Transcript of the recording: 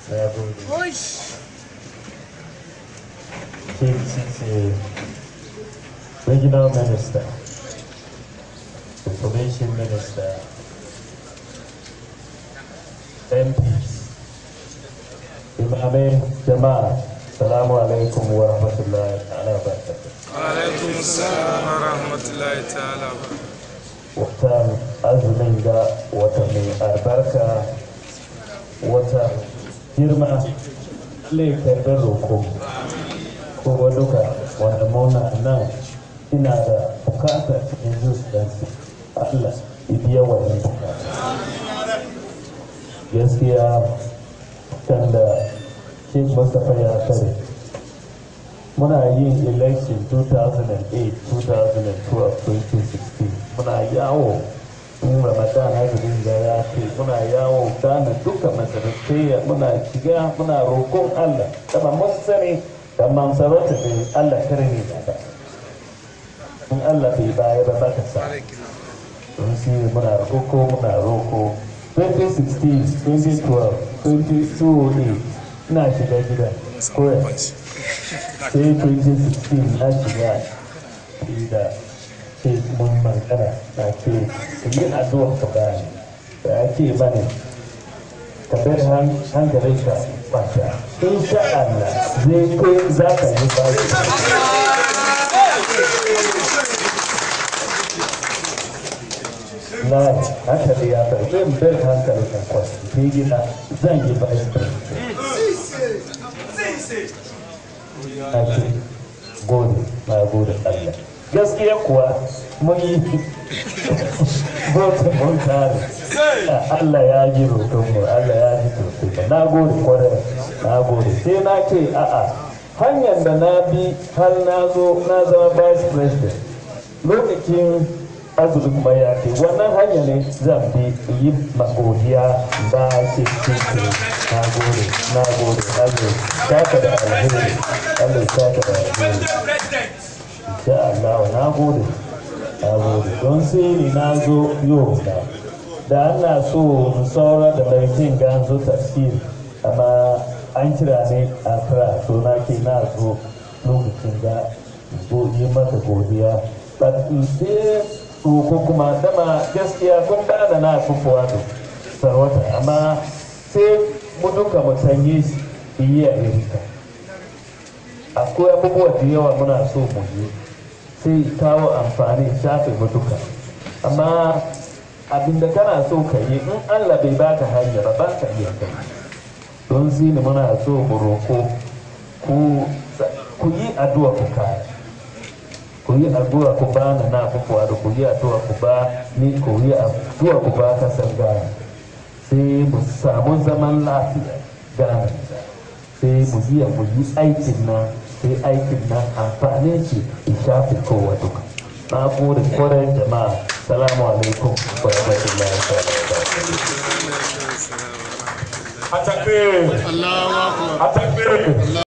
na gode KCC Regional Minister Information Minister MPs Imamai jama'a Salamu alaikum wa rahmatullahi ta'ala wa barakatuh alaikum salam wa rahmatullahi ta'ala wa watan azumin ga wata mai albarka wata girma laifin roko kowa duka wanda muna nan ina da bukata cikin zuciyarsu allah ibiya wannan bukata gaskiya kan da sheikh mustapha ya tare muna yin election 2008 2012 2016 muna yawo in ramadan azumin da ya ce muna yawo gane duka masarautaiya muna shiga muna roƙon allah kama mun sani da mansarauta ne allah kare ne da in allah bai baya ba baka sa don shi muna roƙo muna roƙo 2016 2012 2008 ina shiga gida koya sai 2016 na shiga da ce mun magana na ce ku yi addu'a ka bani da ya ce bane ka bar hankalin ka kwanta in sha Allah zai kai za ka yi baki na hankali ya bar zan bar hankalin ka kwanta ke gina zan yi baki na ce gode na gode Allah gaskiya kuwa mun yi bota mun tare Allah ya ji roƙonmu Allah ya ji roƙonmu na gode kwarai na gode sai na ce a'a hanyar da na bi har na zo na zama vice president lokacin azumi kuma ya ce wannan hanya ne zan bi yi magodiya ba ce ce ce na gode na gode Allah saka da alheri Allah saka da alheri insha Allah na gode na gode don sai ni na zo yau da da ana so mu saura da laifin ga zo tafsir amma an kira ne a kira so na ke na zo lokacin da yi maka godiya but sai ko kuma dama gaskiya kun da na fufuwa da sarwata amma sai mu duka mu sanye yi a irika akwai abubuwa da yawa muna so mu yi sai kawo amfani shafe mu duka amma abinda kana so ka yi in allah bai baka hanya ba ba ka iya kai don zini muna so mu roko ku yi addu'a ku kaya ku yi addu'a ku ba na na kuwa da ku yi addu'a ku ba ni ku yi addu'a ku ba kasar gana sai mu samu zaman lafiya gana sai mu yi mu yi aikin nan sai aikin nan amfanin shi in shafi kowa duka na gode kwarai jama'a salamu alaikum wa rahmatullahi wa barakatuh Atakbir! Allahu Akbar! Atakbir!